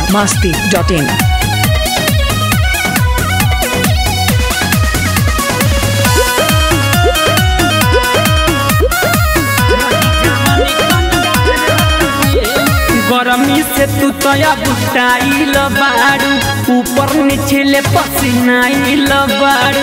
masti.in. गरमी से तू तया बुटाइल बाड़ू ऊपर नीचे ले पसीनाइल बाड़ू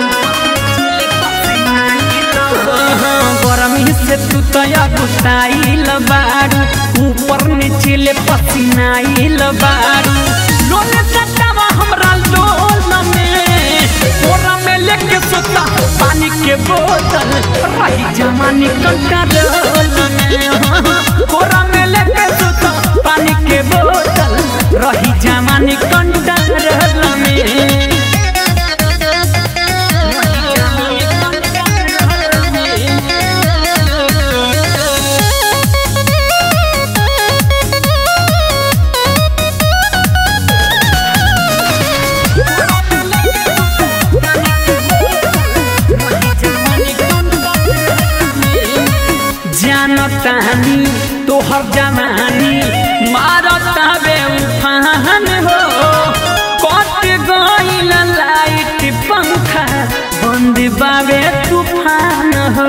गरमी से तू तया बुटाइल बाड़ू ऊपर नीचे ले पसीनाइल बाड़ू लोले सटावा हमरा लोल में कोरा में लेके सोता पानी के बोतल रही जमानी कंट्रोल में कोरा में लेके सोता पानी के बोतल रही जमानी कंट्रोल में जानतानी तोहर जवानी मारता बे उफान हो कट गईल लाइट पंखा बंद बाबे तूफान हो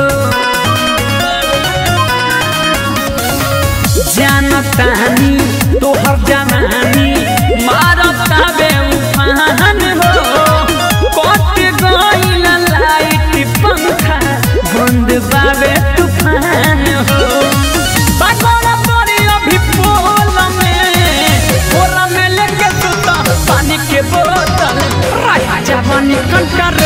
जानतानी तोहर जवानी मारता बे उफान हो कट गईल लाइट पंखा बंद बाबे तूफान हो बागोड़ा पड़ी अभी पोल में पोला में लेके सुता पानी के बोतल रही जवानी कंकर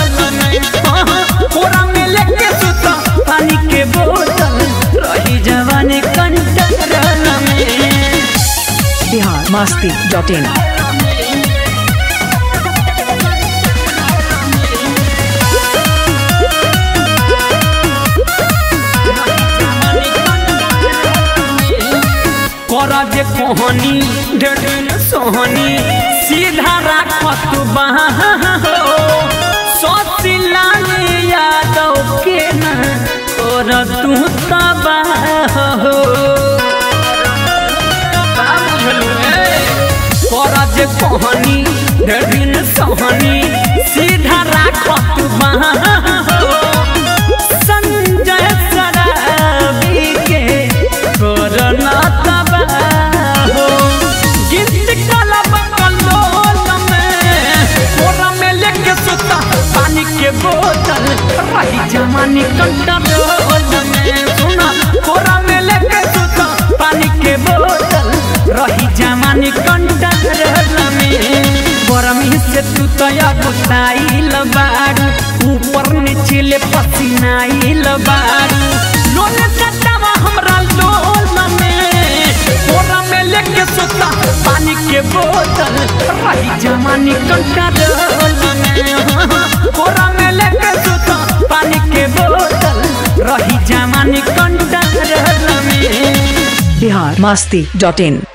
पोरा में लेके सुता पानी के बोतल रही जवानी कंकर में Bihar masti.in. कर जे कोहनी ढेर सोहनी सीधा राखत बहा हो सोचिला यादव के ना कर तू तबाह हो का बुझलू ए? कर जे कोहनी ढेर सोहनी सीधा राखत बहा हो संजय सराबी के कोरोना तबाहो गिफ्ट काला बकलोल में कोरा में लेके सुता पानी के बोतल रही जमानी कंट्रोल में सुना कोरा में लेके सुता पानी के बोतल रही जमानी कंट्रोल में गरमी से तू तया बुताइल बाड़ू ऊपर नीचे ले पसीनाइल बाड़ू लोले सटावा हमरा लोल में कोरा में लेके सोता पानी के बोतल रही जमानी कंट्रोल में कोरा में लेके सोता पानी के बोतल रही जमानी कंट्रोल में Bihar masti.in.